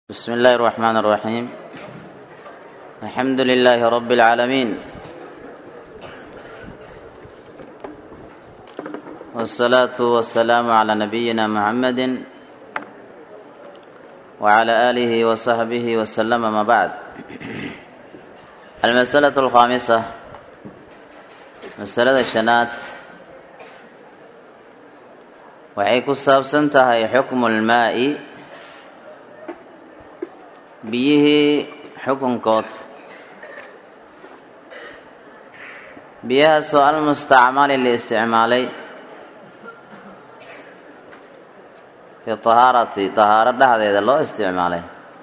بسم الله الرحمن الرحيم الحمد لله رب العالمين والصلاة والسلام على نبينا محمد وعلى آله وصحبه وسلم ما بعد المسألة الخامسة مسألة الشنات waxay ku saabsan tahay xukmu lmaa'i biyihii xukunkood biyahaasoo almustacmali la isticmaalay fi tahaarati tahaaro dhexdeeda loo isticmaalay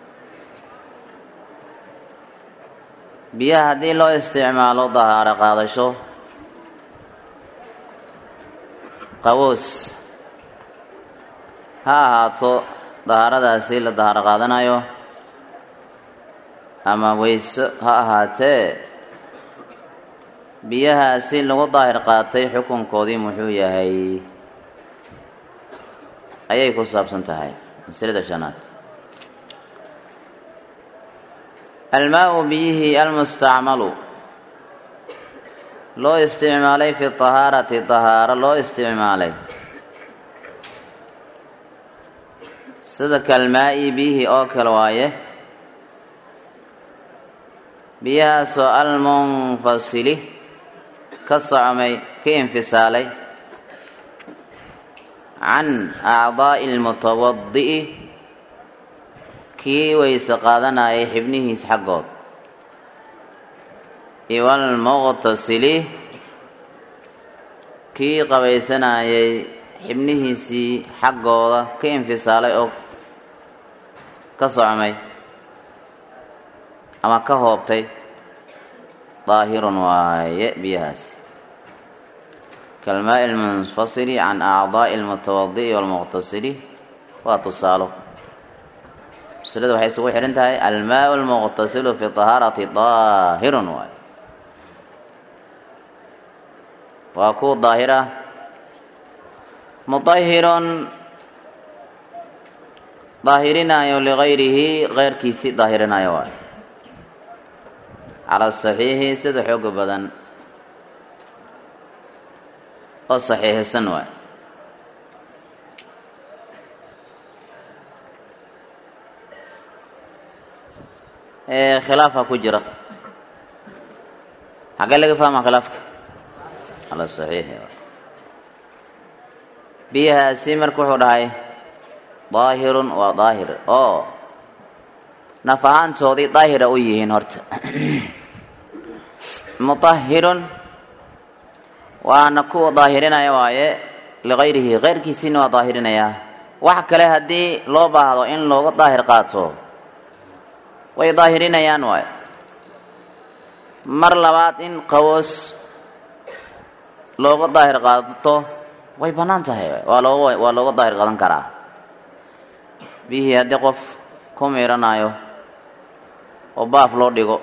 biyaha haddii loo isticmaalo dahaaro qaadasho qawoos ha ahaato dahaaradaasi la dahaaro qaadanayo ama weyso ha ahaatee biyahaasi lagu daahir qaatay xukunkoodii muxuu yahay ayay ku saabsan tahay masalada shanaad almaa-u biyihii almustacmalu loo isticmaalay fi tahaarati tahaaro loo isticmaalay sida kalmaa-i biyihii oo kale waaye biyahaasoo almunfasili ka socmay ka infisaalay can acdaa'i almutawadi'i kii weyse qaadanayay xibnihiis xaggood iwalmuqtasili kii qabaysanayay xibnihiisii xaggooda ka infisaalay oo ka socmay ama ka hoobtay daahirun waaye biyahaasi kalmaa-i almunfasili can acdaa'i almutawadi'i walmuqtasili waa tusaalo masalada waxay isugu xidhan tahay almaau almuqtasilu fi tahaarati daahirun waaye waa ku daahira mudahirun daahirinayo ligayrihi keyrkiisii daahirinayo waay cala saxiixi sida xooga badan oo saxiixisan waay khilaafa ku jira xaggee laga fahma khilaafka cala saxiixi biyahaasi marka wuxuu dhahay daahirun waa daahir oo naf ahaantoodii daahira u yihiin horta mutahirun waana kuwa daahirinaya waaye ligayrihi keyrkiisiina waa daahirinayaa wax kale haddii loo baahdo in looga daahir qaato way daahirinayaan waaye mar labaad in qawoos looga daahir qaato way bannaan tahay waa looga waa looga daahir qadan karaa biyihii haddii qof ku miiranayo oo baaf loo dhigo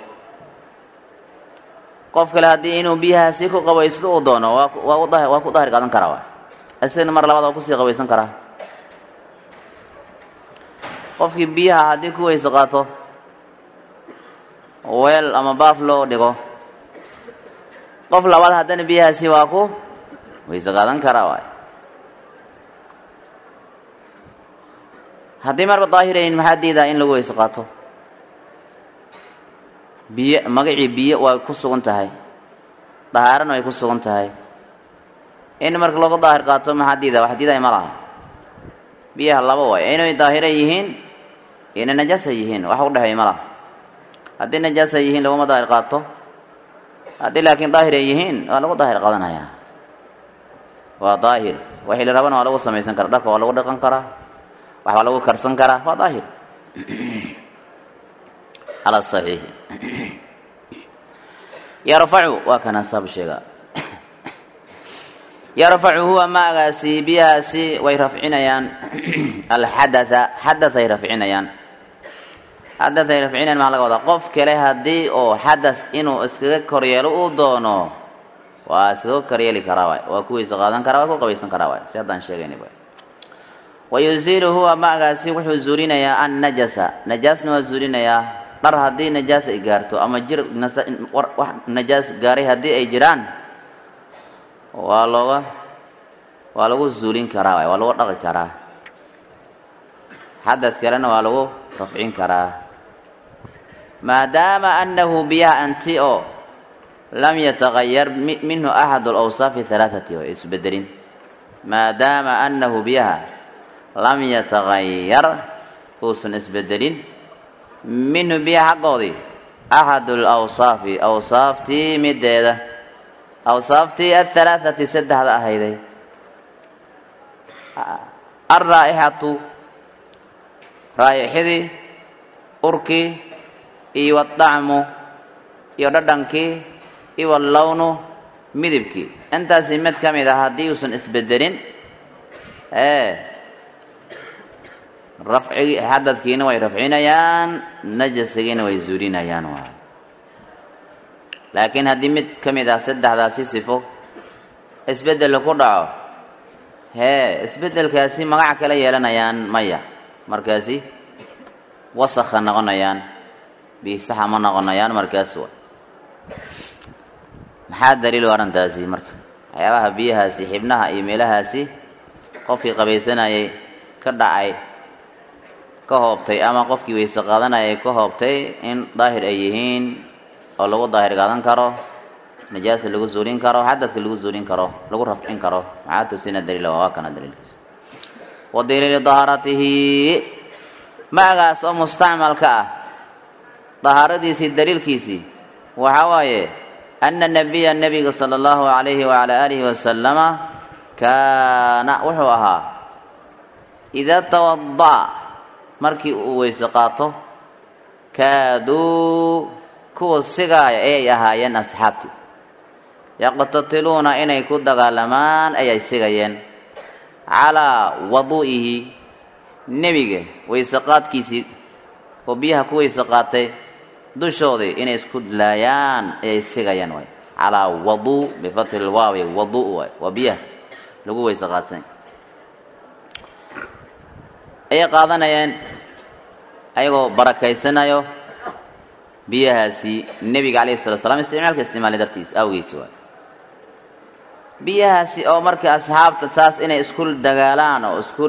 qof kale haddii inuu biyahaasi ku qabaysdo uu doono waa waa u daahir waa ku daahir qaadan karaa waay isagana mar labaad waa kusii qabaysan karaa qofkii biyaha haddii ku weyse qaato weel ama baaf loo dhigo qof labaad haddana biyahaasi waa ku weyse qaadan karaa waay haddii marba daahirayn maxaa diidaa in lagu weyse qaato biyo magacii biyo waa ku sugan tahay dahaarana way ku sugan tahay in marka looga daahir qaato maxaa diidaa wax diiday ma laha biyaha laba waay inay daahira yihiin inay najaasa yihiin wax u dhexeey ma laha haddii najaasa yihiin laguma daahir qaato haddii laakiin daahir ay yihiin waa lagu daahir qaadanayaa waa daahir waxii la rabana waa lagu samaysan karaa dharka waa lagu dhaqan karaa wax baa lagu karsan karaa waa daahir cala saxiixi yarfacu waa kana saab sheegaa yarfacu huwa maagaasi biyahaasi way rafcinayaan alxadatha xadathay rafcinayaan xadathay rafcinayaan maxaa laga wadaa qof kale haddii oo xadas inuu iskaga koryeelo uu doono waa iskaga koryeeli karaa waay waa kuwiisa qaadan karaa waa ku qabaysan karaa waay si haddaan sheegayni waay wayuziilu huwa magaasi wuxuu zuulinayaa annajasa najaasna waa zuulinayaa dhar haddii najaas ay gaarto ama jir wax najaas gaaray haddii ay jiraan waa looga waa lagu zuulin karaa waay waa lagu dhaqi karaa xadad kalena waa lagu rafcin karaa maadaama annahu biyaha anti oo lam yatagayar minhu axad alawsaafi halaathati way isbedelin maadaama annahu biyaha lam yatagayar uusan isbedelin minhu biyaha xaggoodii axadu alawsaafi awsaaftii mideeda awsaaftii athalaathati saddexda ahayday alraa'ixatu raa'ixidii urkii iyo wadacmu iyo dhadhankii iyo wallawnu midibkii intaasi mid ka mid ah haddii uusan isbedelin ee rafcigii xadadkiina way rafcinayaan najasigiina way zuulinayaan waay laakiin haddii mid ka mid ah saddexdaasi sifo isbeddel ku dhaco hee isbeddelkaasi magac kala yeelanayaan maya markaasi wasakha noqonayaan biisaxa ma noqonayaan markaas wa maxaa daliil u arrintaasi marka waxyaabaha biyahaasi xibnaha iyo meelahaasi qofkii qabaysanayay ka dhacay ka hoobtay ama qofkii weyse qaadanayay ka hoobtay in daahir ay yihiin oo lagu daahir qaadan karo najaasa lagu zuulin karo xadadka lagu zuulin karo lagu rafcin karo maxaa tusina daliila waa kana daliilkiisa wa daliilu dahaaratihi magaas oo mustacmalka ah dahaaradiisii daliilkiisii waxaa waaye ana nabiya nabiga sala allahu calayhi wacala aalihi wasalama kaana wuxuu ahaa idaa tawada'a markii uu weyse qaato kaaduu kuwa sigaaya ayay ahaayeen asxaabtii yaqtatiluuna inay ku dagaalamaan ayay sigayeen calaa waduu'ihi nebiga weyse qaadkiisii oo biyaha ku weyse qaatay dushoodii inay isku laayaan ayay sigayaan waay calaa waduu bifati lwaawi waduu waay waa biyaha lagu weyse qaatay ayay qaadanayeen ayagoo barakaysanayo biyahaasi nebiga calayhi salatu slam isticmaalka isticmaalay dartiis awgiisi waay biyahaasi oo marka asxaabta taas inay isku dagaalaan oo isku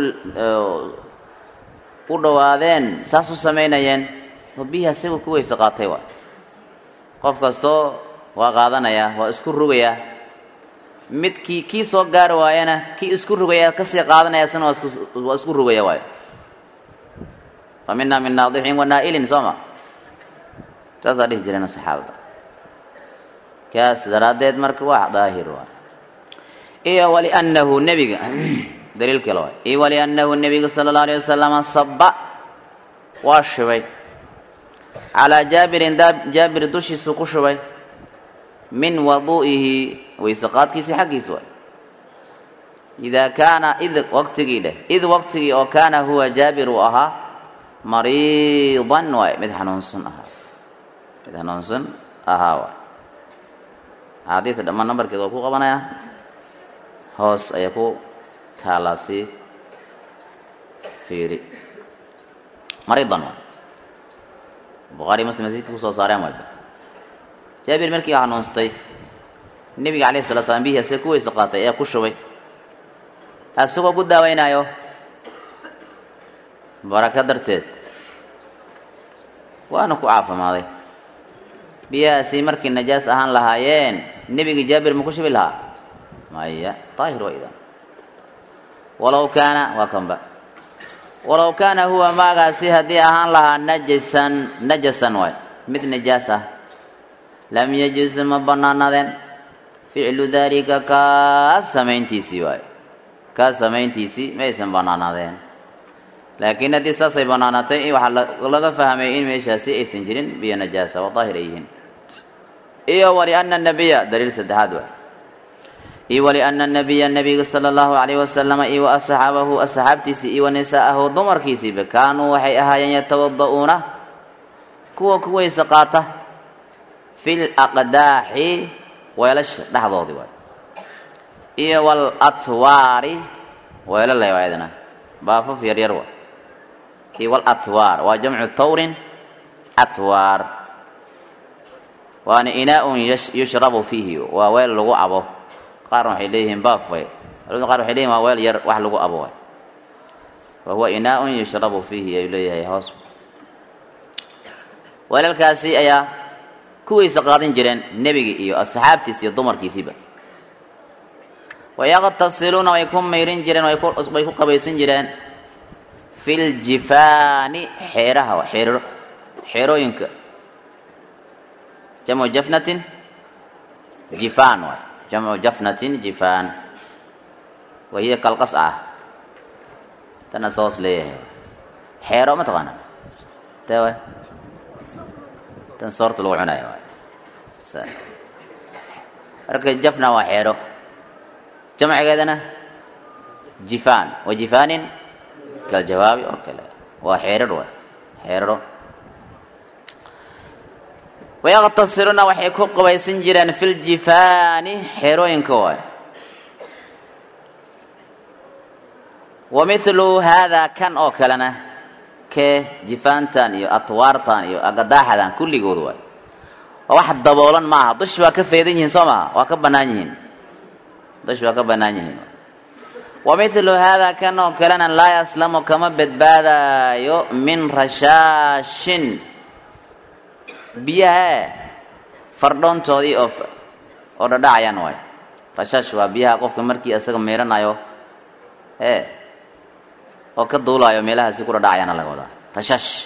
u dhowaadeen saas u samaynayeen oo biyaha siga ku weyse qaatay waay qof kastoo waa qaadanayaa waa isku rugayaa midkii kii soo gaari waayana kii isku rugaya kasii qaadanaya isna waa isku rugaya waayo wa minaa min naadixin wa naa'ilin soo ma saasaa dhihi jireen saxaabada kaas daraaddeed marka waa daahir waay iyo waliannahu nebiga daliil kale waay iyo waliannahu nebiga sala allahu alayh wasalama saba waa shubay calaa jaabirin jaabir dushiisu ku shubay min waduu'ihi weyse qaadkiisii xaggiis waay idaa kaana id waqtigii dheh id waqtigii oo kaana huwa jaabir uu ahaa mariidan waay mid xanuunsan ahaa mid xanuunsan ahaa waay axaadiista dhammaan nambarkeed waa ku qabanaya hoos ayaa ku taalaa si fiiri mariidan waay bukhaari muslim masjidka kusoo saareen waay jaabir markii xanuunstay nebiga calayhi salatu slam bihii asee ku weyse qaatay ayaa ku shubay asagoo ku daaweynaayo baraka darteed waana ku caafimaaday biyahaasi markii najaas ahaan lahaayeen nebigii jaabir ma ku shubi lahaa maya daahir waa idan walow kaana waa kanba walow kaana huwa maagaasi haddii ahaan lahaa najasan najasan waay mid najaas ah lam yajuz ma bannaanadeen ficlu daalika kaas samayntiisii waayo kaas samayntiisii maysan bannaanaadeen laakiin haddii saasay bannaanaatay waxaa laga fahmay in meeshaasi aysan jirin biyo najaasa waa daahir ay yihiin iyo waliana nabiya daliil saddexaad waay iyo waliana nabiya nabiga sala allahu calayhi wasalama iyo wa asxaabahu asxaabtiisii iyo wa nisaa'ahu dumarkiisiiba kaanuu waxay ahaayeen yatawada'uuna kuwa ku weyse qaata fi laqdaaxi weelasha dhexdoodii waay iyo walatwaari weelala waayadana baafaf yaryar wa iyo walatwaar waa jamcu tawrin atwaar waana inaa-un yushrabu fiihi waa weel lagu cabo qaarna waxay leeyihiin baaf way culimada qaar waxay leeyihin waa weel yar wax lagu cabo way wa huwa inaa-un yushrabu fiihi ayuu leeyahay hoos weelalkaasi ayaa kuwaysa qaadan jireen nebigi iyo asxaabtiis iyo dumarkiisiiba wayaqtasiluuna way ku mayrin jireen way ku qabaysan jireen fi ljifaani xeeraha xeero xeerooyinka jamcu jafnatin jifaan waay jamcu jafnatin jifaan wahiya kalqas ah tana soos leeyahay xeero ma taqaana tee waay tan soorta lagu cunayo waay marka jafna waa xeero jamcigeedana jifaan wa jifaanin kaljawaabi oo kale waa xeerar waay xeeraro wayaqtasiruna waxay ku qabaysan jireen fi ljifaani xeerooyinka waay wa mithlu haadaa kan oo kalena kee jifaantan iyo atwaartan iyo agadaaxadan kulligood waay waa wax daboolan ma aha dushi waa ka faydan yihiin soo maha waa ka bannaan yihiin dushi waa ka bannaan yihiin wa mithlu haadaa kan oo kalena laa yaslamu kama badbaadaayo min rashaashin biyaha fardhoontoodii oo oo dhadhacayaan waay rashaash waa biyaha qofka markii isaga meeranayo ee oo ka duulaayo meelahaasi ku dhadhacayaana laga wadaa rashaash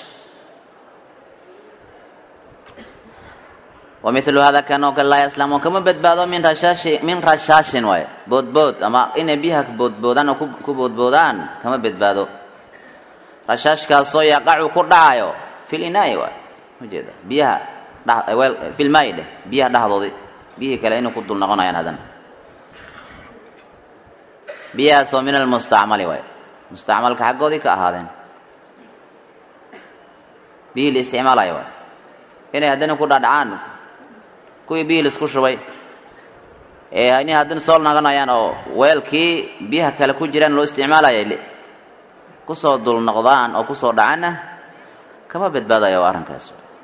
wa mithlu hada kan oo kale laa yaslamu kama badbaado min rashaashi min rashaashin waay boodbood ama inay biyaha boodboodaan oo ku boodboodaan kama badbaado rashaashkaasoo yaqacu ku dhacayo fil inaai waay ujeeda biyaha dhweel filmaayi dheh biyaha dhexdoodii biyihii kale inay ku dul noqonayaan haddana biyahaasoo min almustacmali waay mustacmalka xaggoodii ka ahaadeen biyihii la isticmaalayo waay inay haddana ku dhadhacaan kuwii biyihii laisku shubay ee inay haddana soo noqonayaan oo weelkii biyaha kale ku jiraan loo isticmaalaya kusoo dul noqdaan oo kusoo dhacanna kama badbaadayo waa arrinkaas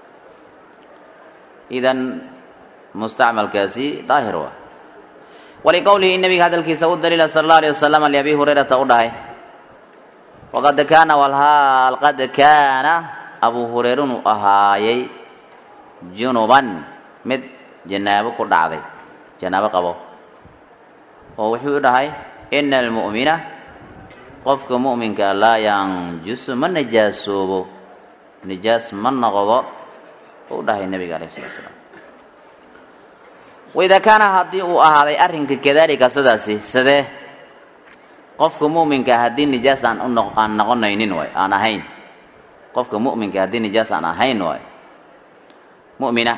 idan mustacmalkaasi daahir waa waliqowlihi nabiga hadalkiisa u daliila sala allahu alayh wasalam liabi hurayrata u dhahay waqad kaana walhaal qad kaana abuu hureyre inuu ahaayey junuban mid janaabo ku dhacday janaabo qabo oo wuxuu u dhahay ina almu'mina qofka mu'minka laa yanjusu ma najaasoobo nijaas ma noqdo u dhahay nabiga alayh salatu salaam waidaa kaana haddii uu ahaaday arrinka kadalika sidaasi sidee qofka mu'minka haddii nijaas aan uno aan noqonaynin waay aan ahayn qofka mu'minka haddii nijaas aan ahayn waay mu'mina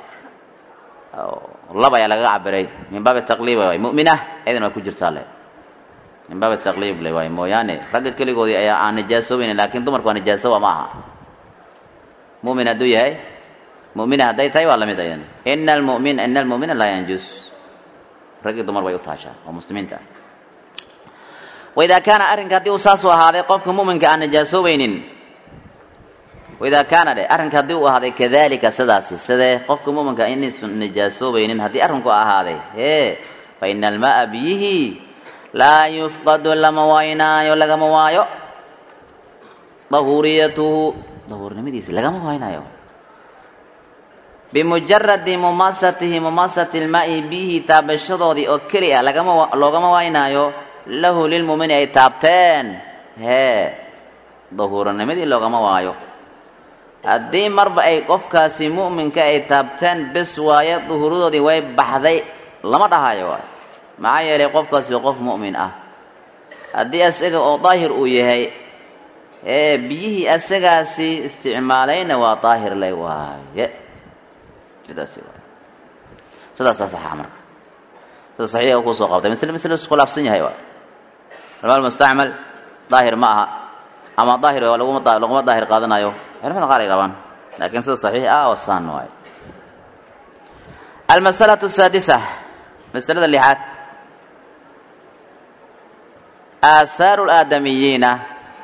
laba ayaa lagaga cabiray min baabi taqliib waay mu'mina idan waa ku jirtaa le min baabi taqliib le waay mooyaane ragga keligoodii ayaa aan nijaasoobaynin laakiin dumarku waa nijaasoba ma aha mumin hadduu yahay mumina hadday tahay waa lamid aydan ina almumin ina almu'mina laa yanjus raggii dumar bay u taashaa oo muslimiinta ah waidaa kaana arrinka haddii uu saasuu ahaaday qofka mu'minka aan nijaasoobaynin waidaa kaana dhe arrinka haddii uu ahaaday kadalika sidaasi sidee qofka mu'minka inaysan nijaasoobaynin haddii arrinku ahaaday hee fa ina alma'a biyihi laa yufqadu lama waaynaayo lagama waayo dahuuriyatuhu dahuurnimadiisa lagama waynayo bimujaradi mumasatihi mumasati lmaai biyihi taabashadoodii oo keli ah lagama loogama waynaayo lahu lilmumini ay taabteen hee dahuuranimadii loogama waayo haddii marba ay qofkaasi mu'minka ay taabteen bes waaye duhuuradoodii way baxday lama dhahayo waay maxaa yeelay qofkaasi waa qof mu'min ah haddii isaga oo daahir uu yahay ee biyihii asagaasi isticmaalayna waa daahir lay waaye sidaasi waay sidaasaa saxa marka sida saxiixa kusoo qabtay misle misle iskhilaafsan yahay waay almaal mustacmal daahir ma aha ama daahir laguma laguma daahir qaadanayo culamada qaar ay qabaan laakiin sida saxiix ah oo saan waaye almasalatu asaadisa masalada lixaad aasaaru laadamiyiina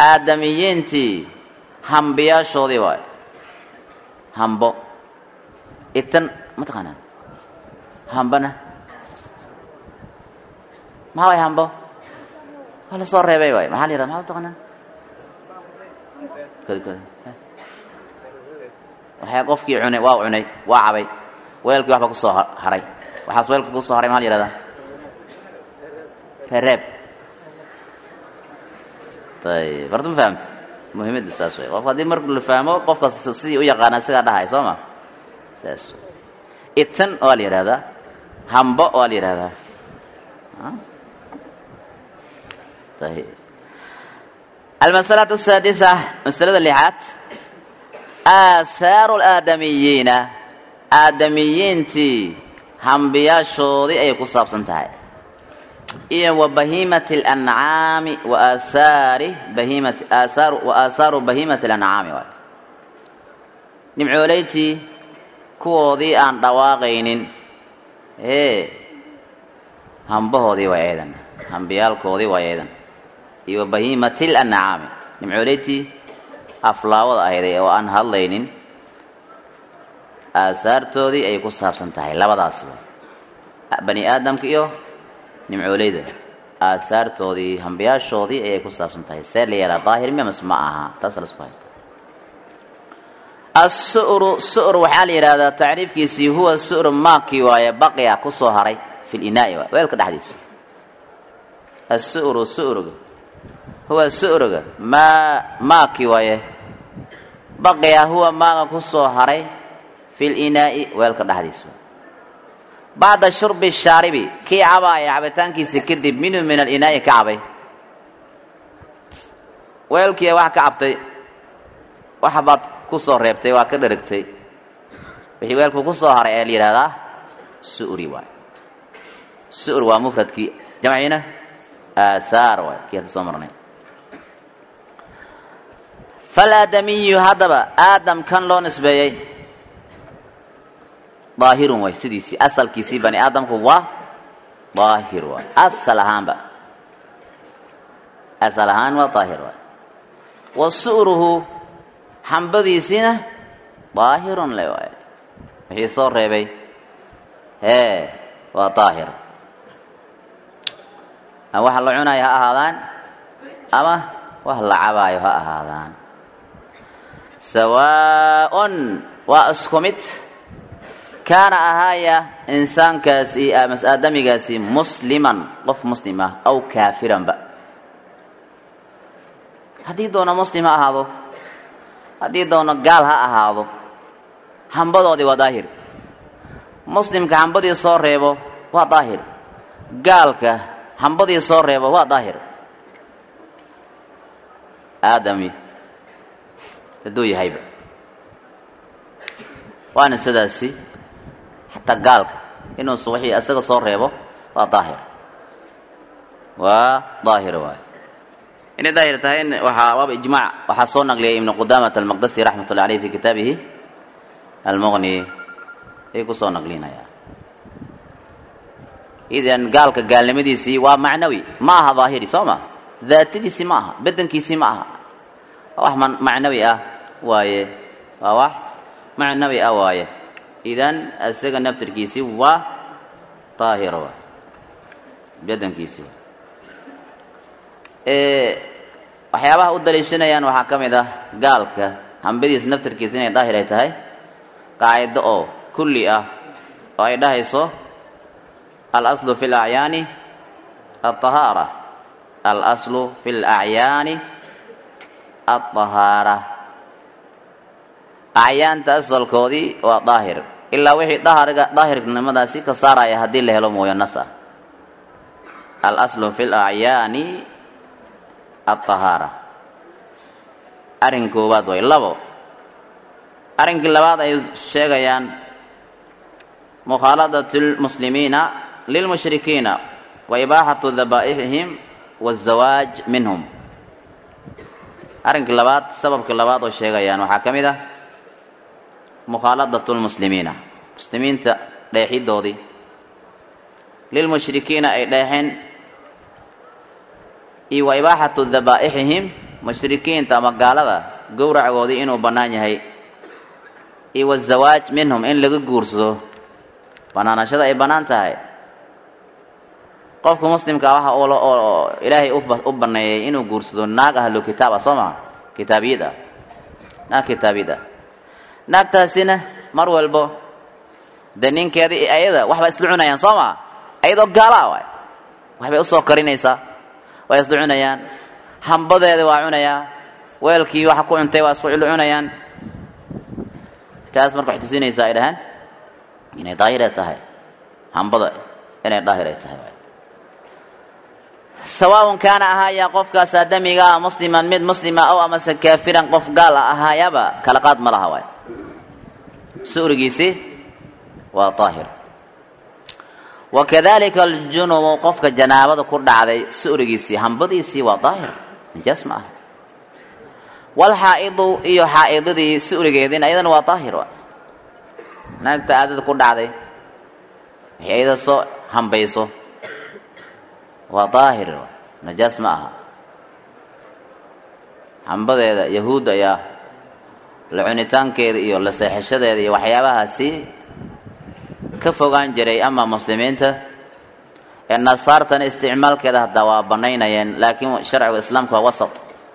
aadamiyiintii hambiyaashoodii waayo hambo itan ma taqaanaan hambana maxaa waay hambo waa la soo reebay waay maxaa la yihahda maxaa taqaanaan waxaa qofkii cunay waa cunay waa cabay weelkii waxba kusoo haray waxaas weelka kusoo haray maxaa la yihahdaa rereeb ayib horta ma fahamta muhiimaddu saas way qofka haddii marka la fahmo qofkaas sidii u yaqaana sigaa dhahay soo ma saas itan waa la yihahdaa hambo waa la yihahdaa ayib almasalatu asaadisa masalada lixaad aahaaru alaadamiyiina aadamiyiintii hambiyaashoodii ayay ku saabsan tahay iyo wa bahiimati alancaami wa aahaari bahiimati aasaaru wa aahaaru bahiimati alancaami waay nimcooleytii kuwoodii aan dhawaaqaynin ee hambahoodii waa eedan hambiyaalkoodii waa eedan iyo wa bahiimati lancaami nimcooleytii aflaawada ahayday oo aan hadlaynin aasaartoodii ayay ku saabsan tahay labadaasba bani aadamka iyo nimcooleyda aasaartoodii hambiyaashoodii ayay ku saabsan tahay see la yeelaa daahir miya mas ma aha taas lasku haysta assu'ru su'r waxaa la yidhahdaa tacriifkiisii huwa su'ru maakii waaye baqiya ku soo haray fi linaa'i waay weelka dhexdiisa assu'ru su'ruga huwa su'ruga maa maakii waaye baqiya huwa maaga ku soo haray fi linaa'i weelka dhexdiisa bacda shurbi shaaribi kii cabaaya cabitaankiisa kadib minhu min alinaa'i ka cabay weelkiia wax ka cabtay waxbaad ku soo reebtay waa ka dheragtay wixii weelku ku soo haray ayaa la yidhahdaa su'ri waay su'r waa mufradkii jamciina aasaar waay kii hadda soo marnay falaadamiyu haddaba aadam kan loo nisbeeyey daahirun waay sidiisii asalkiisii bani aadamku waa daahir waay asal ahaanba asal ahaan waa daahir waay wa su'ruhu xambadiisiina daahirun le waay wixii soo reebay hee waa daahir ama wax la cunayo ha ahaadaan ama wax la cabaayo ha ahaadaan sawaaءun waa isku mid kaana ahaaya insaankaasi mas aadamigaasi musliman qof muslim ah aw kaafiranba haddii doono muslim ha ahaado haddii doono gaal ha ahaado hambadoodii waa daahir muslimka hambadii soo reebo waa daahir gaalka hambadii soo reebo waa daahir aadami hadduu yahayba waana sidaasi xataa gaalka inuusu wixii isaga soo reebo waa daahir waa daahir waay inay daahir tahay waxaa waaba ijmaac waxaa soo naqliyay ibnu qudaamat almaqdasi raxmat ullahi aleyh fi kitaabihi almuqni ayuu ku soo naqlinaya idan gaalka gaalnimadiisii waa macnawi ma aha daahiri soo ma daatadiisii ma aha bedankiisii ma aha waa wax macnawi ah waaye waa wax macnawi ah waaye idan isaga naftirkiisii waa daahir waay bedankiisii waxyaabaha u daliishanayaan waxaa ka mid ah gaalka hambadiisa naftirkiisa inay daahir ay tahay qaacido oo kulli ah oo ay dhahayso alaslu fi lacyaani alطahaara alaslu fi lacyaani alطahaara acyaanta asalkoodii waa daahir ilaa wixii dahriga daahirnimadaasi ka saaraya haddii la helo mooyo nas ah alaslu fi lacyaani alطahaara arrin koowaad way labo arrinkii labaad ay sheegayaan mukhaaladat lmuslimiina lilmushrikiina wa ibaaxatu dabaa'ixihim waاzawaaj minhum arrinkii labaad sababkii labaad oo sheegayaan waxaa ka mid ah mukhaaladat lmuslimiina muslimiinta dheexidoodii lilmushrikiina ay dheexeen iyo wa ibaaxatu dabaa'ixihim mushrikiinta ama gaalada gowracoodii inuu bannaan yahay iyo wazawaaj minhum in laga guursado bannaanashada ay bannaan tahay qofka muslimka waxa oo ilaahay u banneeyey inuu guursado naag ahlu kitaab ah soo maha kitaabiyad ah naag kitaabiyad ah naagtaasina mar walbo dee ninkeeda iyo ayada waxba isla cunayaan soo maa ayadoo gaalaa waay waxbay usoo karinaysaa way isla cunayaan hambadeeda waa cunayaa weelkii waxa ku cuntay waa isku cilo cunayaan taas marka waxay tusinaysaa ay dhahaan inay daahir ay tahay hambada inay daahir ay tahay sawaaun kaana ahaayaa qofkaas aadamiga ah musliman mid muslima ow amase kaafiran qof gaal a ahaayaba kala qaad ma laha waay su'rigiisi waa daahir wakadalika aljunubu qofka janaabada ku dhacday su'rigiisii hambadiisii waa daahir nijaas ma aha walxaa'idu iyo xaa'idadii su'rigeediina iyadana waa daahir wa naagta aadada ku dhacday waxay ayada soo hambayso waa daahir najaas ma aha hambadeeda yahuud ayaa la cunitaankeeda iyo la seexashadeeda iyo waxyaabahaasi ka fogaan jiray ama muslimiinta ee nasaartana isticmaalkeeda haddaa waa bannaynayeen laakiin sharciga islaamka waa wasat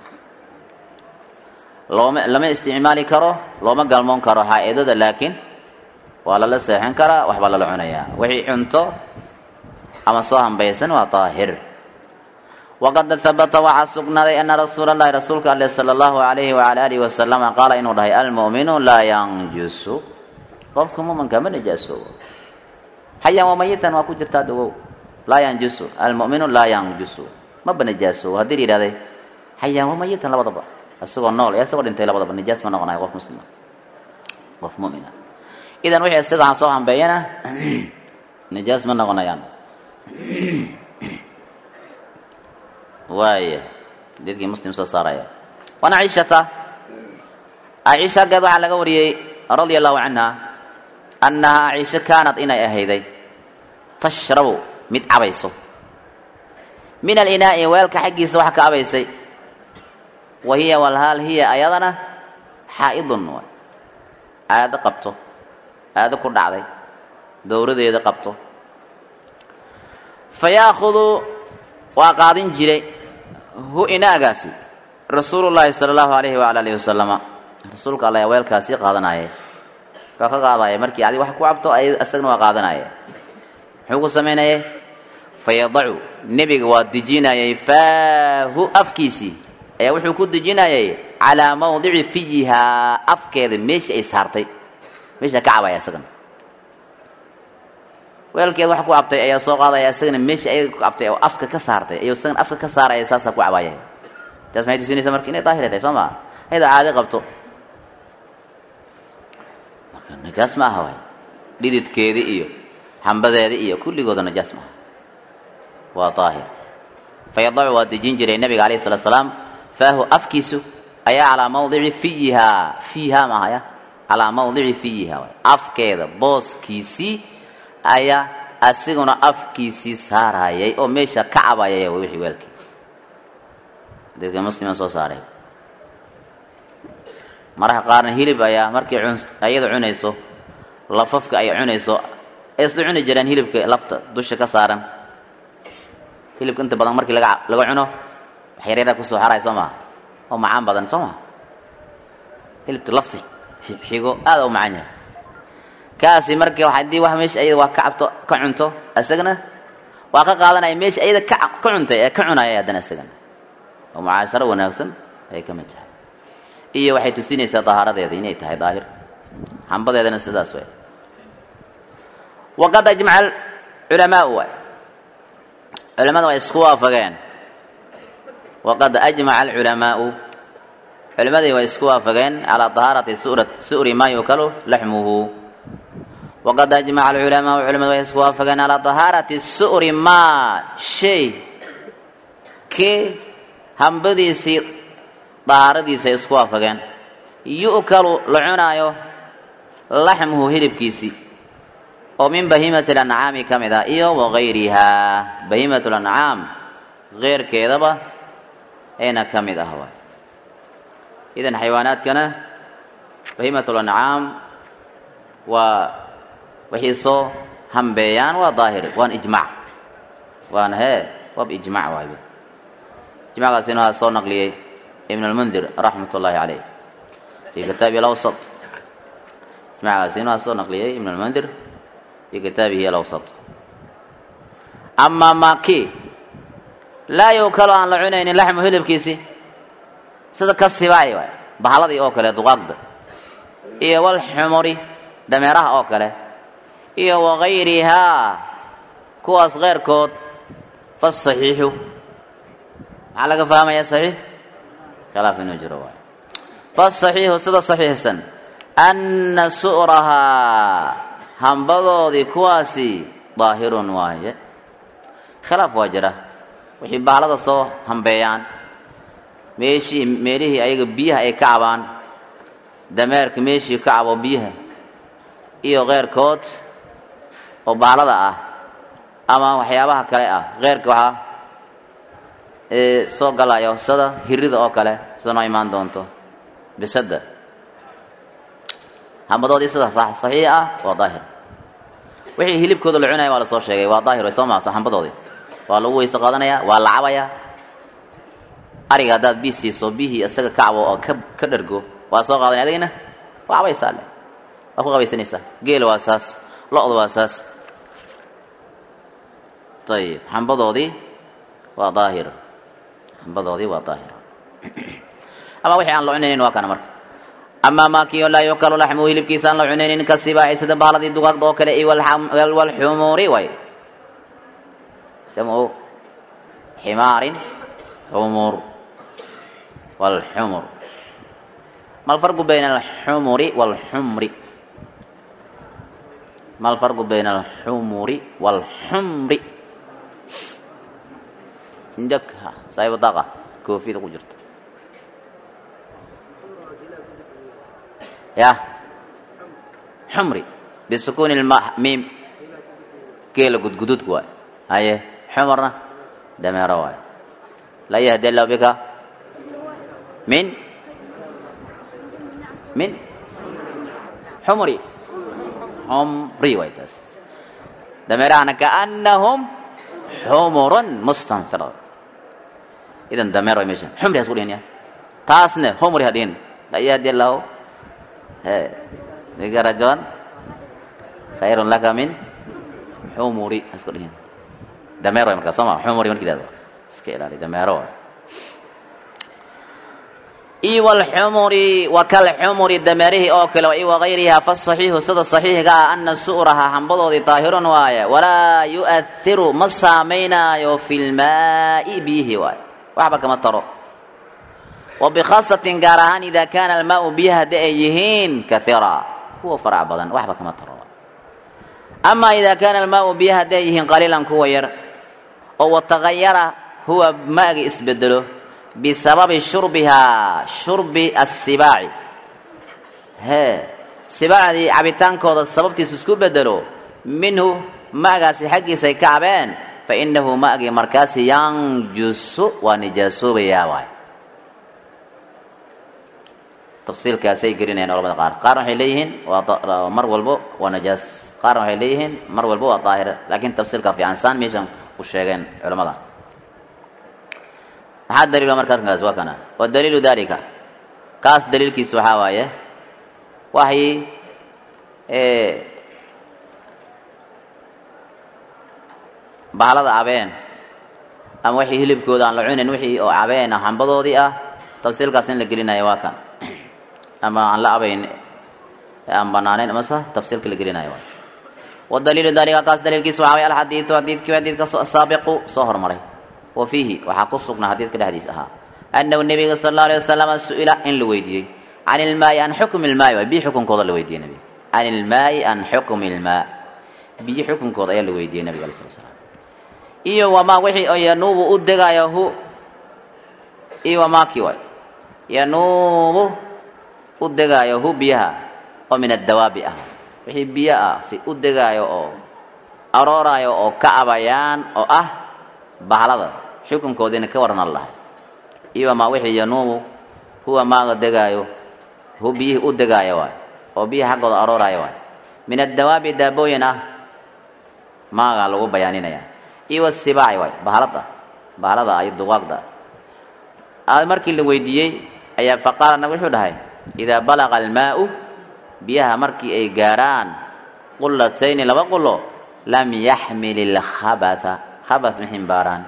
looma lama isticmaali karo looma galmoon karo xaa-idada laakiin waa lala seexin karaa waxbaa lala cunayaa wixii cunto ama soo hambaysan waa daahir waqad habata waxaa sugnaaday ana rasuula allahi rasuulka ale sala allahu alayhi wala alihi wasalama qaala inuu dhahay almu'minu laa yanjusu qofka muminka ma nijaasoobo xayaan waa mayitan waa ku jirtaa dogow laa yanjusu almu'minu laa yanjusu maba nijaasoobo haddii la yidhahday xayaan waa mayitan labadaba isagoo nool ee isagoo dhintay labadaba nijaas ma noqonayo qof muslima qof mu'mina idan wixii isagaa soo hambeeyana nijaas ma noqonayaan waaya dadkii muslim soo saaraya wan ciishata ciisha aggeed waxaa laga wariyey radia allahu canha annahaa ciisho kaanad inay ahayday tashrabu mid cabayso min alinaa'i weelka xaggiisa wax ka cabaysay wa hiya walhaal hiya ayadana xaa'idun waay aado qabto aado ku dhacday dowradeeda qabto fa yaakudu waa qaadin jiray hu inaagaasi rasuulu llaahi sala allahu alayhi waala alihi wasalama rasuulka alla ayaa weelkaasii qaadanaya waa ka qaadaya markii adi wax ku cabto isagna waa qaadanaya muxuu ku samaynayay fa yadacu nebiga waa dejinayay faahu afkiisii ayaa wuxuu ku dejinayay calaa mawdici fiyihaa afkeeda meesha ay saartay meesha ka cabaya isagana weelkeed wax ku cabtay ayaa soo qaadaya isagana meesha ayaga ku cabtay oo afka ka saartay ayuu isagana afka ka saaraya saasaa ku cabaya taas maxay tusinaysaa marka inay daahira tahay soo maa ayadoo caadi qabto marka najaas ma aha waay dhididkeedi iyo xambadeedi iyo kulligooda najaas maaha waa daahir fayadacu waa dejin jiray nabiga alayhi salatu salaam faahu afkiisu ayaa calaa mawdici fiyihaa fiihaa mahaya calaa mawdici fiyihaa waay afkeeda booskiisii ayaa asiguna afkiisii saarayay oo meesha ka cabayaya wixii weelkii dadka muslima soo saaray maraha qaarna hilib ayaa markii ayada cunayso lafafka ay cunayso ay isla cuni jireen hilibka lafta dusha ka saaran hilibka inta badan markii laga laga cuno wax yaryara kusoo xaray soo maha oo macaan badan soo maha hilibka lafta xigo aada u macaan yahay kaasi marka haddii wax meesha ayada waa ka cabto ka cunto isagana waa ka qaadanaya meesha ayada ka ka cuntay ee ka cunaya haddana isagana oo mucaasharo wanaagsan ay ka mid tahay iyo waxay tusinaysaa dahaaradeeda inay tahay daahir xambadeedana sidaas way waqad ajmaca culamaau waay culamada way isku waafageen waqad ajmaca alculamaau culimadii way isku waafageen calaa dahaarati su'ri maa yukalu laxmuhu waqad ajmaca alculamaau culimadu way isku waafageen calaa dahaarati su'ri maa shay kii hambadiisii dahaaradiisa ay isku waafageen yu'kalu la cunaayo laxmuhu hilibkiisii oo min bahiimati lancaami ka mid ah iyo wagayrihaa bahiimat lancaam keyrkeedaba ayna ka mid ah waay idan xayawaanaadkana bahiimatul ancaam waa waxay soo hambeeyaan waa daahir waan ijmac waana hee waab ijmac waayo ijmackaasina waa soo naqliyey ibn almundir raxmat ullaahi caleyh fi kitaabihi alawsat ijmackaasina waa soo naqliyey ibn almundir fi kitaabihi alawsat amaa maki laa yuukalo aan la cunaynin laxmu hilibkiisi sida ka sibaaci waay bahaladii oo kale duqaaqda iyo walxumuri dameeraha oo kale iyo wagayrihaa kuwaas keyrkood fasaxiixu maxaa laga fahmaya saxiix khilaaf inuu jiro waay fasaxiixu sida saxiixsan anna su'rahaa hambadoodii kuwaasi daahirun waaye khilaaf waa jira wixii bahalada soo hambeeyaan meeshii meelihii ayaga biyaha ay ka cabaan dameerka meeshii ka cabo biyaha iyo keyrkood oo bahalada ah ama waxyaabaha kale ah keyrka waxaa ee soo galayo sida hirida oo kale sida noo imaan doonto bisada hambadoodii sida saxiix ah waa daahir wixii hilibkooda la cunaya waa lasoo sheegay waa daahir way soo maasa hambadoodii waa lagu weyse qaadanayaa waa la cabayaa ariga haddaad bii siiso biyihii isaga ka cabo oo ka ka dhargo waa soo qaadanaya adigina waa cabaysaa le waa ku qabaysanaysaa geela waa saas lo-da waa saas ayib hambadoodii waa daahir hambadoodii waa daahir ama wixii aan la cunaynin waa kana marka amaa maakiyo laa yukalu laxmuhu hilibkiisa aan la cunaynin ka sibaaci sida bahaladii dugaagda oo kale iyo walxumuuri way jamcu ximaarin xumur walxumur ma alfarqu bayna alxumuri walxumri ma alfarqu bayna alxumuri walxumri indhag saaxibu daqa koofiyada ku jirto ya xumri bisukuuni lma miim geela gudgududka waay haye xumarna dameero waay laa yahdi allahu bika min min xumri xumri waay taas dameerahana kaanahum xumurun mustanfira idan dameer way meeshan xumri has ku dhihin ya taasne xumri ha dhihin laa yahdi allahu he bika rajulan khayrun laka min xumuri has ku dhihin dameer way markaa soo ma xumuri marki ihahdo iska ilaali dameero waay i wlxumuri wa kalxumuri dameerihii oo kale i wagayriha fasaxiixu sida saxiixga ah ana su'raha hambadoodii daahirun waaye walaa yu'ahiru ma saamaynaayo fi lmaa'i biyihi waaye waxba kama taro wa bikhaasatin gaar ahaan ida kaana almaau biyaha haddi ay yihiin kahiira kuwa farac badan waxba kama taro ama ida kaana almaau biyaha haddi ay yihiin qaliilan kuwa yar oo watagayara huwa maagi isbedelo bisababi shurbihaa shurbi asibaaci hee sibaacdii cabitaankooda sababtiisu isku bedelo minhu ma'gaasi xaggiisa ay ka cabeen fa innahu ma'gii markaasi yanjusu waa nijaasoobayaa waay tafsiilkaasay gelinayaan culamada qaar qaarna waxay leeyihiin waa mar walbo waa najaas qaarna waxay leeyihiin mar walbo waa daahir laakiin tafsiilka fiican saan meeshan ku sheegeen culamada maxaa daliila marka arrinkaas waa kana wa daliilu dalika kaas daliilkiisa waxaa waaye waxay bahalada cabeen ama waxii hilibkooda aan la cunayn wixii oo cabeen ah hambadoodii ah tafsiilkaas in la gelinayo waa kan ama aan la abayn aan banaanayn amase tafsiilka la gelinayo waa wa daliilu dalika kaas daliilkiisa waxaa waye alxadiidu xadiidkii xadiidka saabiqu soo hormaray wa fiihi waxaa ku sugnaa xadiidka dhexdiis ahaa annahu nebiga sala allahu alay wasalama su-ila in la weydiiyey can ilmaayi an xukmi ilmaayi waay biyi xukunkooda la weydiiyey nebiga can ilmaayi an xukmi ilmaa biyi xukunkooda ayaa la weydiiyey nebiga alay sala slam iyo wamaa wixii oo yanuubu u degaayo hu iyo wamaaki waay yanuubu u degaayo hu biyaha oo min addawaabi ah wixii biyo ah si u degaayo oo arooraayo oo ka abayaan oo ah bahlada xukunkoodiina ka warran lahay iyo amaa wixii yanuubu huwa maaga degaayo hu biyihii u degaaya waay oo biyihi xaggooda arooraya waay min addawaabi daabooyin ah maagaa lagu bayaaninaya iyo wasibaaci waay bahalada bahalada iyo duqaaqda markii la weydiiyey ayaa faqaala nabig wuxuu dhahay idaa balaqa almaau biyaha markii ay gaaraan qullatayni laba qulo lam yaxmil ilkhabatha khabath ma ximbaaraan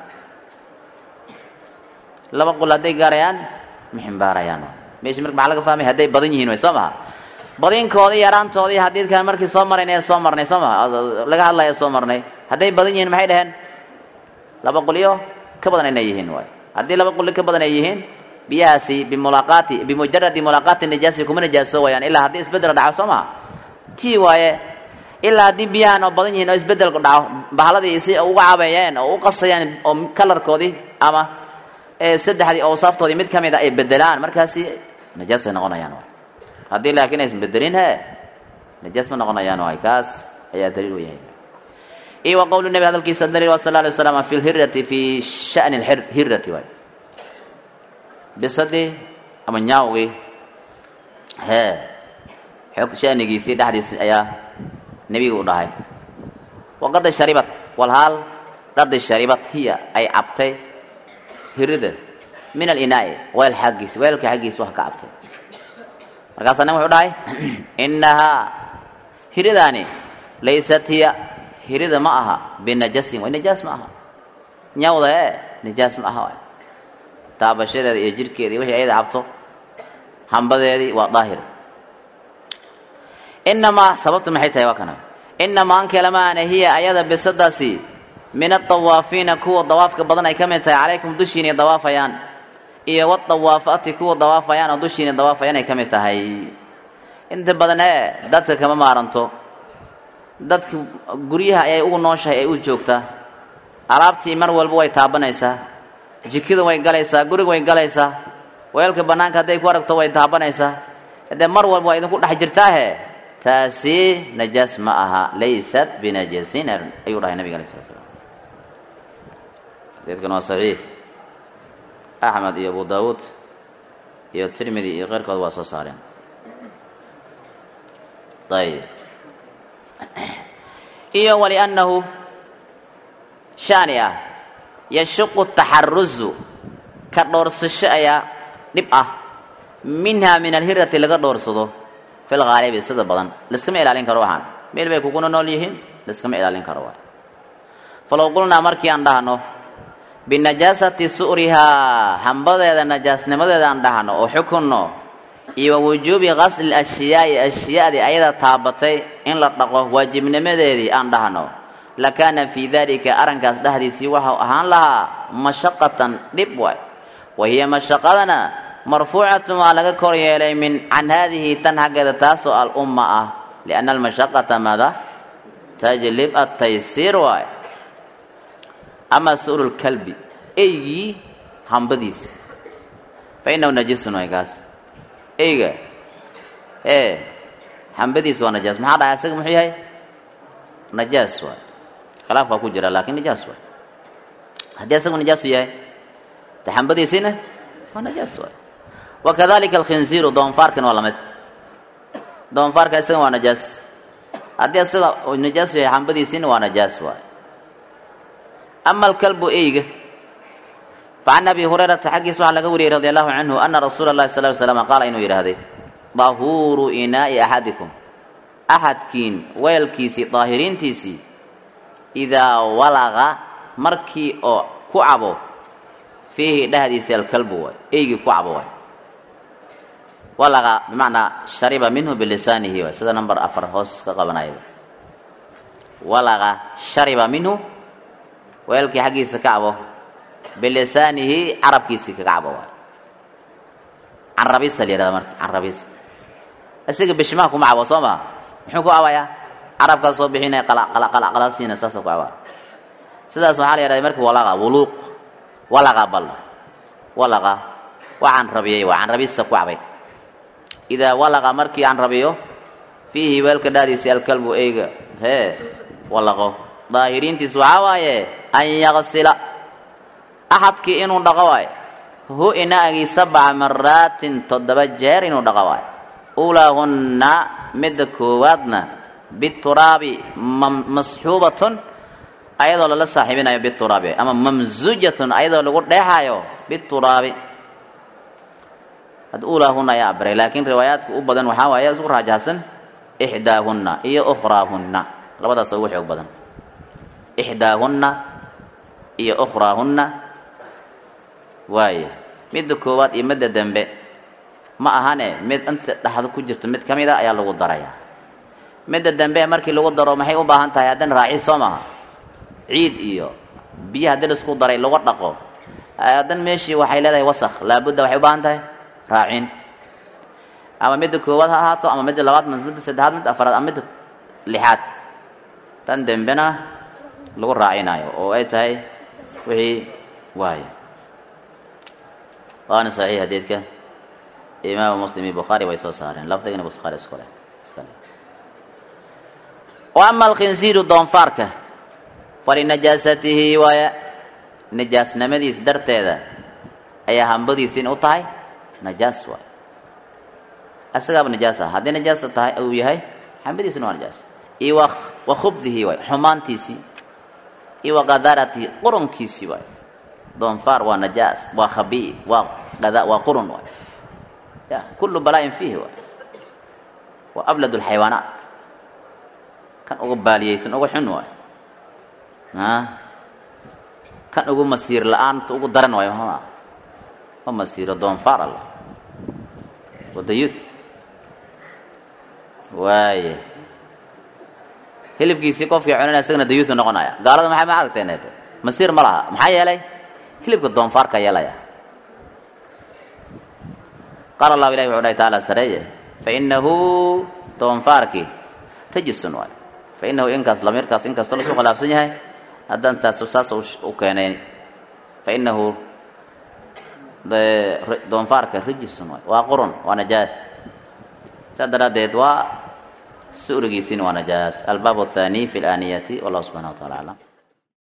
laba qulo hadday gaarayaan ma ximbaarayaan meeshii marka maxaa laga fahmay hadday badan yihiin way soo maha badinkoodii yaraantoodii xadiidkan markii soo marayn ee soo marnay soo maha laga hadlaya soo marnay hadday badan yihiin maxay dhaheen laba qulyo ka badan inay yihiin waay haddii laba qulyo ka badan ay yihiin biyahaasi bimulaaqaati bimujaradi mulaaqaati nijaasi kuma nijaaso wayaan ilaa haddii isbeddel dhaco soo maha tii waaye ilaa haddii biyahan oo badan yihiin oo isbeddelku dhaco bahaladii si uga cabeeyeen oo u qasayaan oo kalarkoodii ama saddexdii awsaaftoodii mid ka mid a ay bedelaan markaasi najaasay noqonayaan waay haddii laakiin aysan bedelin he najaas ma noqonayaan waay kaas ayaa daliil u yahay iyo wa qowlu nebi hadalkiisa daliil wa sal lla alay waslam fi lhirati fi shani lhirati waay bisadii ama nyaawgii hee xog shanigiisii dhexdiisi ayaa nebiga u dhahay waqad sharibat walhaal qad sharibat hiya ay cabtay hirida min alinaai weel xaggiisi weelka xaggiisi wax ka cabtay markaasaa nin wuxuu dhahay innahaa hiridaani laysat hiya hirida ma aha binajasin way najaas ma aha nyawda ee najaas ma aha waay taabashadeeda iyo jirhkeedii wixii ayada cabto hambadeedii waa daahir inamaa sababtu maxay tahay waa kana inamaa ankelamaana hiya ayada bisadaasi min adawaafiina kuwa dawaafka badan ay ka mid tahay calaykum dushiinay dawaafayaan iyo wadawaafaati kuwa dawaafayaan oo dushiinay dawaafayaan ay ka mid tahay inta badan ee dadka kama maaranto dadka guryaha ayay ugu nooshahay ay u joogtaa alaabtii mar walba way taabanaysaa jikada way galaysaa guriga way galaysaa weelka bannaanka hadday ku aragto way taabanaysaa haddee mar walba waa idinku dhex jirtaahe taasi najaas ma aha laysat binajasin ayuu dhahay nabiga alay sala slam xadiidkan waa saxiix axmed iyo abu daawuud iyo tirmidi iyo keyrkood waa soo saareen ayib iyo waliannahu shaani ah yashuqu taxaruzu ka dhoorsasho ayaa dhib ah minha min alhirati laga dhoorsado fi lhaalibi sida badan laiskama ilaalin karo waxaan meel bay kuguna nool yihiin laiskama ilaalin karo waay falow qulnaa markii aan dhahno binajaasati su'rihaa hambadeeda najaasnimadeeda aan dhahno oo xukunno iyo wa wujuubi qasli ashyaai ashyaadii ayada taabatay in la dhaqo waajibnimadeedii aan dhahno lakaana fii dalika arrinkaas dhexdiisii waxau ahaan lahaa mashaqatan dhib waay wa hiya mashaqadana marfuucatun waa laga kor yeelay min can haadihi tan xaggeeda taasoo alumma ah lianna almashaqata maada tajlib ataysiir waay ama su'ru lkalbi eygii hambadiisa fa innahu najisun waay kaas eyga ee hambadiisa waa najaas maxaa dhahay asaga muxuu yahay najaas waay khilaaf waa ku jira laakiin najaas waay haddii asagu najaasu yahay de hambadiisiina waa najaas waay wakadalika alkhinziiru doonfaarkana waa lamid doonfaarka isaga waa najaas haddii asaga najaas yahay hambadiisiina waa najaas waay ama alkalbu eyga facan abi hurayrata xaggiis waxaa laga wariyey radi allahu canhu ana rasuula اllahi sal ly slam qaala inuu yidhaahday dahuuru inaa'i axadikum axadkiin weelkiisii daahiriintiisii idaa walaqa markii oo ku cabo fiihi dhehdiisii alkalbu waay eygii ku cabo waay walaqa bimacnaa shariba minhu bilisaanihi waay sida number afar hoos ka qabanaya walaqa shariba minhu weelkii xaggiisa ka cabo bilisaanihi carabkiisii kaga cabo waay carabisa la yihahda marka carabis isaga bishimaha kuma cabo soo maa muxuu ku cabayaa carabkaa soo bixinaya qalaqalaqalasiina saasoo ku cabaa sidaas waxaa la yihahda marka walaqa wuluuq walaqa bal walaqa waa canrabiyey waa canrabisa ku cabay idaa walaqa markii canrabiyo fiihi weelka dhahdiisii alkalbu eyga hee walaqo daahiriintiis waxaa waaye an yaqsila axadkii inuu dhaqo waayo hu inaagii sabca maraatin toddoba jeer inuu dhaqa waayo ulaahunna midda koowaadna bituraabi masxuubatun ayadoo lala saaxiibinayo bituraabi ama mamsujatun ayadoo lagu dheexayo bituraabi had ulaahunna ayaa abiray laakiin riwaayaadka u badan waxaa waaye isku raajahsan ixdaahunna iyo ukhraahunna labadaas ugu xoog badan ixdaahunna iyo ukhraahunna waaye midda koowaad iyo midda dembe ma ahane mid inta dhaxda ku jirto mid ka mid a ayaa lagu darayaa midda dambe markii lagu daro maxay u baahan tahay haddana raaci soo maha ciid iyo biyo haddii laisku daray lagu dhaqo haddan meeshii waxay leedahay wasakh laabudda waxay u baahan tahay raacin ama midda koowaad ha ahaato ama midda labaad midda saddexaad midda afaraad ama midda lixaad tan dembena lagu raacinayo oo ay tahay wixii waayo waana saxiix hadeedka imaamu muslim iyo bukhaari way soo saareen lafdigana bukhaari isku leh wa ama alkhinsiiru doonfaarka falinajaasatihi waaya najaasnimadiis darteeda ayaa hambadiisi in u tahay najaas waay asagaaba najaas ah haddii najaasa tahay uu yahay hambadiisina waa najaas iyo wa wa khubdihi waay xumaantiisii iyo wa qadaratihi qurunkiisii waay doonfaar waa najaas waa khabii waa qada waa qurun waay ya kullu balaa-in fiihi waay waa ablad lxayawaanaat kan ugu baaliyeysan ugu xun waay kan ugu masiir la-aanta ugu daran waayo ma ma masiiro doonfaar alla wadayuth waaye hilibkiisii qofkii cunana isagana dayuuthu noqonaya gaalada maxay ma aragteen masiir ma laha maxaa yeelay hilibka doonfaarka yeelaya qaala allahu ilahi wuxuu dhahay taala sareeye fainahu doonfaarkii rajisun waay fainahu inkaas lamiirkaas inkastoo lasuu khilaafsan yahay haddaan taas saas u keenay fainahu doonfaarka rajisun waay waa qurun waa najaas saa daraaddeed waa su'rigiisina waa najaas albaab athani fi اlaaniyati wallahu subxana wa tacala aclam